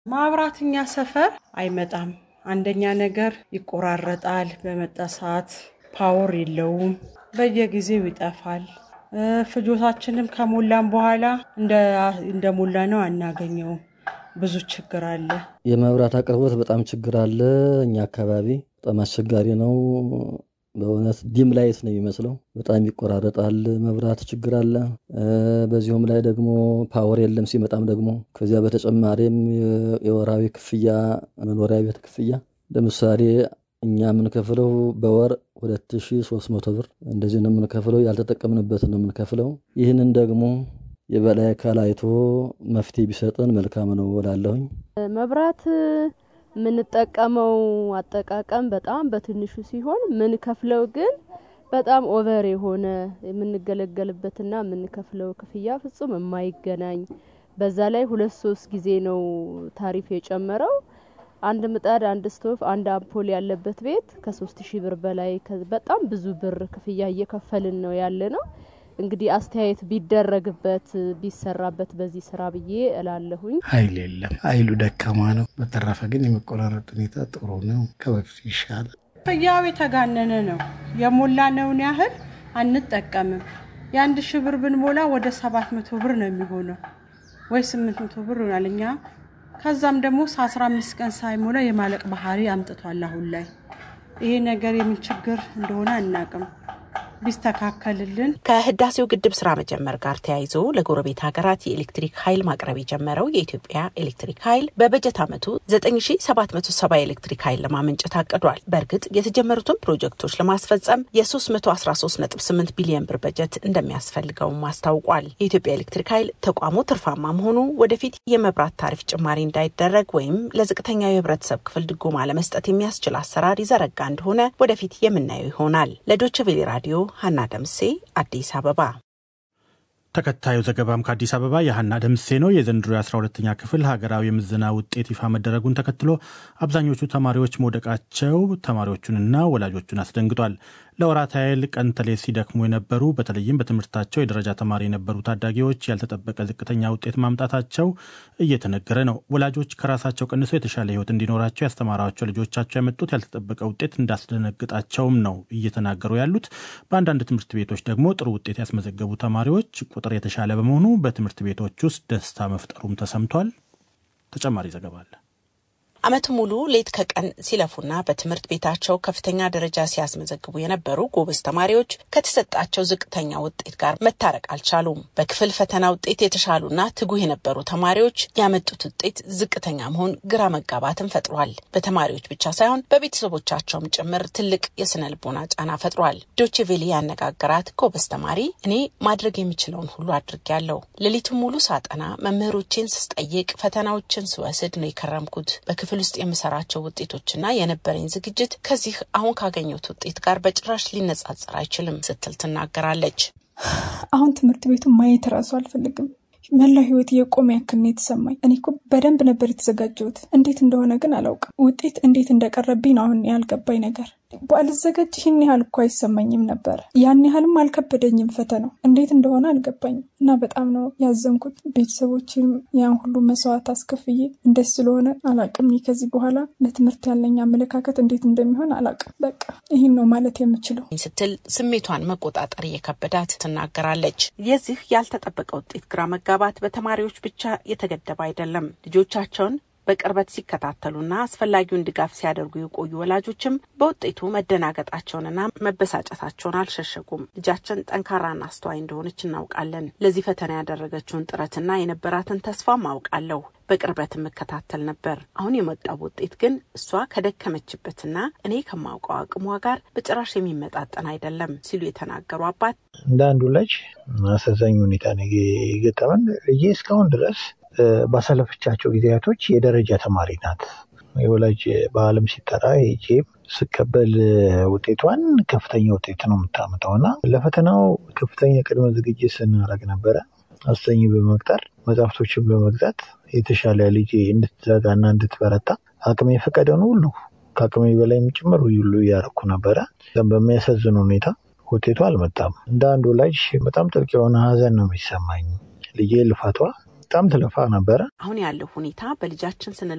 ማብራት እኛ ሰፈር አይመጣም። አንደኛ ነገር ይቆራረጣል። በመጣ ሰዓት ፓወር የለውም። በየጊዜው ይጠፋል። ፍጆታችንም ከሞላን በኋላ እንደ ሞላ ነው አናገኘውም። ብዙ ችግር አለ። የመብራት አቅርቦት በጣም ችግር አለ። እኛ አካባቢ በጣም አስቸጋሪ ነው። በእውነት ዲም ላይት ነው የሚመስለው። በጣም ይቆራረጣል። መብራት ችግር አለ። በዚሁም ላይ ደግሞ ፓወር የለም ሲመጣም ደግሞ ከዚያ በተጨማሪም የወራዊ ክፍያ መኖሪያ ቤት ክፍያ ለምሳሌ እኛ የምንከፍለው በወር 2300 ብር እንደዚህ ነው የምንከፍለው። ያልተጠቀምንበት ነው የምንከፍለው። ይህንን ደግሞ የበላይ አካል አይቶ መፍትሄ ቢሰጠን መልካም ነው እላለሁኝ። መብራት የምንጠቀመው አጠቃቀም በጣም በትንሹ ሲሆን ምንከፍለው ግን በጣም ኦቨር የሆነ የምንገለገልበትና የምንከፍለው ክፍያ ፍጹም የማይገናኝ በዛ ላይ ሁለት ሶስት ጊዜ ነው ታሪፍ የጨመረው። አንድ ምጣድ፣ አንድ ስቶቭ፣ አንድ አምፖል ያለበት ቤት ከሶስት ሺህ ብር በላይ በጣም ብዙ ብር ክፍያ እየከፈልን ነው ያለ ነው። እንግዲህ አስተያየት ቢደረግበት ቢሰራበት በዚህ ስራ ብዬ እላለሁኝ። ኃይል የለም፣ ኃይሉ ደካማ ነው። በተረፈ ግን የመቆራረጥ ሁኔታ ጥሩ ነው፣ ከበፊቱ ይሻላል። ክፍያው የተጋነነ ነው። የሞላነውን ያህል አንጠቀምም። የአንድ ሺህ ብር ብንሞላ ወደ ሰባት መቶ ብር ነው የሚሆነው ወይ ስምንት መቶ ብር ይሆናል። እኛ ከዛም ደግሞ አስራ አምስት ቀን ሳይሞላ የማለቅ ባህሪ አምጥቷል። አሁን ላይ ይሄ ነገር የምን ችግር እንደሆነ አናቅም። ቢስተካከልልን ከህዳሴው ግድብ ስራ መጀመር ጋር ተያይዞ ለጎረቤት ሀገራት የኤሌክትሪክ ኃይል ማቅረብ የጀመረው የኢትዮጵያ ኤሌክትሪክ ኃይል በበጀት ዓመቱ 9770 የኤሌክትሪክ ኃይል ለማመንጨት አቅዷል። በእርግጥ የተጀመሩትን ፕሮጀክቶች ለማስፈጸም የ313.8 ቢሊዮን ብር በጀት እንደሚያስፈልገውም አስታውቋል። የኢትዮጵያ ኤሌክትሪክ ኃይል ተቋሙ ትርፋማ መሆኑ ወደፊት የመብራት ታሪፍ ጭማሪ እንዳይደረግ ወይም ለዝቅተኛው የህብረተሰብ ክፍል ድጎማ ለመስጠት የሚያስችል አሰራር ይዘረጋ እንደሆነ ወደፊት የምናየው ይሆናል። ለዶይቼ ቬለ ራዲዮ ሀና ደምሴ አዲስ አበባ። ተከታዩ ዘገባም ከአዲስ አበባ የሀና ደምሴ ነው። የዘንድሮ የ12ተኛ ክፍል ሀገራዊ የምዘና ውጤት ይፋ መደረጉን ተከትሎ አብዛኞቹ ተማሪዎች መውደቃቸው ተማሪዎቹንና ወላጆቹን አስደንግጧል። ለወራት ያህል ቀን ተሌት ሲደክሙ የነበሩ በተለይም በትምህርታቸው የደረጃ ተማሪ የነበሩ ታዳጊዎች ያልተጠበቀ ዝቅተኛ ውጤት ማምጣታቸው እየተነገረ ነው። ወላጆች ከራሳቸው ቀንሰው የተሻለ ሕይወት እንዲኖራቸው ያስተማሯቸው ልጆቻቸው ያመጡት ያልተጠበቀ ውጤት እንዳስደነግጣቸውም ነው እየተናገሩ ያሉት። በአንዳንድ ትምህርት ቤቶች ደግሞ ጥሩ ውጤት ያስመዘገቡ ተማሪዎች ቁጥር የተሻለ በመሆኑ በትምህርት ቤቶች ውስጥ ደስታ መፍጠሩም ተሰምቷል። ተጨማሪ ዘገባ አለ። ዓመቱ ሙሉ ሌት ከቀን ሲለፉና በትምህርት ቤታቸው ከፍተኛ ደረጃ ሲያስመዘግቡ የነበሩ ጎበዝ ተማሪዎች ከተሰጣቸው ዝቅተኛ ውጤት ጋር መታረቅ አልቻሉም። በክፍል ፈተና ውጤት የተሻሉና ትጉህ የነበሩ ተማሪዎች ያመጡት ውጤት ዝቅተኛ መሆን ግራ መጋባትን ፈጥሯል። በተማሪዎች ብቻ ሳይሆን በቤተሰቦቻቸውም ጭምር ትልቅ የስነ ልቦና ጫና ፈጥሯል። ዶቼ ቬለ ያነጋገራት ጎበዝ ተማሪ እኔ ማድረግ የሚችለውን ሁሉ አድርጌያለሁ። ሌሊቱን ሙሉ ሳጠና፣ መምህሮቼን ስጠይቅ፣ ፈተናዎችን ስወስድ ነው የከረምኩት ክፍል ውስጥ የምሰራቸው ውጤቶችና የነበረኝ ዝግጅት ከዚህ አሁን ካገኘሁት ውጤት ጋር በጭራሽ ሊነጻጸር አይችልም ስትል ትናገራለች። አሁን ትምህርት ቤቱን ማየት እራሱ አልፈልግም። መላው ህይወት የቆመ ያክል ነው የተሰማኝ። እኔ እኮ በደንብ ነበር የተዘጋጀሁት። እንዴት እንደሆነ ግን አላውቅም። ውጤት እንዴት እንደቀረብኝ ነው አሁን ያልገባኝ ነገር። ባልዘጋጅ ይህን ያህል እኮ አይሰማኝም ነበር። ያን ያህልም አልከበደኝም ፈተናው። እንዴት እንደሆነ አልገባኝም እና በጣም ነው ያዘንኩት። ቤተሰቦችም ያን ሁሉ መስዋዕት አስከፍዬ እንደዚህ ስለሆነ አላውቅም። ከዚህ በኋላ ለትምህርት ያለኝ አመለካከት እንዴት እንደሚሆን አላውቅም። በቃ ይህን ነው ማለት የምችለው ስትል ስሜቷን መቆጣጠር እየከበዳት ትናገራለች። የዚህ ያልተጠበቀ ውጤት ግራ መጋባት በተማሪዎች ብቻ የተገደበ አይደለም። ልጆቻቸውን በቅርበት ሲከታተሉና አስፈላጊውን ድጋፍ ሲያደርጉ የቆዩ ወላጆችም በውጤቱ መደናገጣቸውንና መበሳጨታቸውን አልሸሸጉም። ልጃችን ጠንካራና አስተዋይ እንደሆነች እናውቃለን። ለዚህ ፈተና ያደረገችውን ጥረትና የነበራትን ተስፋም አውቃለሁ። በቅርበት የምከታተል ነበር። አሁን የመጣው ውጤት ግን እሷ ከደከመችበትና እኔ ከማውቀው አቅሟ ጋር በጭራሽ የሚመጣጠን አይደለም ሲሉ የተናገሩ አባት እንደ አንዱ ልጅ አሳዛኝ ሁኔታ ነው የገጠመን። ልጄ እስካሁን ድረስ ባሳለፈቻቸው ጊዜያቶች የደረጃ ተማሪ ናት። የወላጅ በዓለም ሲጠራ ሄጄ ስቀበል ውጤቷን ከፍተኛ ውጤት ነው የምታመጣው እና ለፈተናው ከፍተኛ ቅድመ ዝግጅት ስናደርግ ነበረ። አስተኝ በመቅጠር መጽሐፍቶችን በመግዛት የተሻለ ልጄ እንድትዘጋና እንድትበረታ አቅሜ የፈቀደውን ሁሉ ከአቅሜ በላይም ጭምር ሁሉ እያደረኩ ነበረ። በሚያሳዝን ሁኔታ ውጤቱ አልመጣም። እንደ አንድ ወላጅ በጣም ጥልቅ የሆነ ሀዘን ነው የሚሰማኝ። ልጄ ልፋቷ በጣም ትለፋ ነበረ። አሁን ያለው ሁኔታ በልጃችን ስነ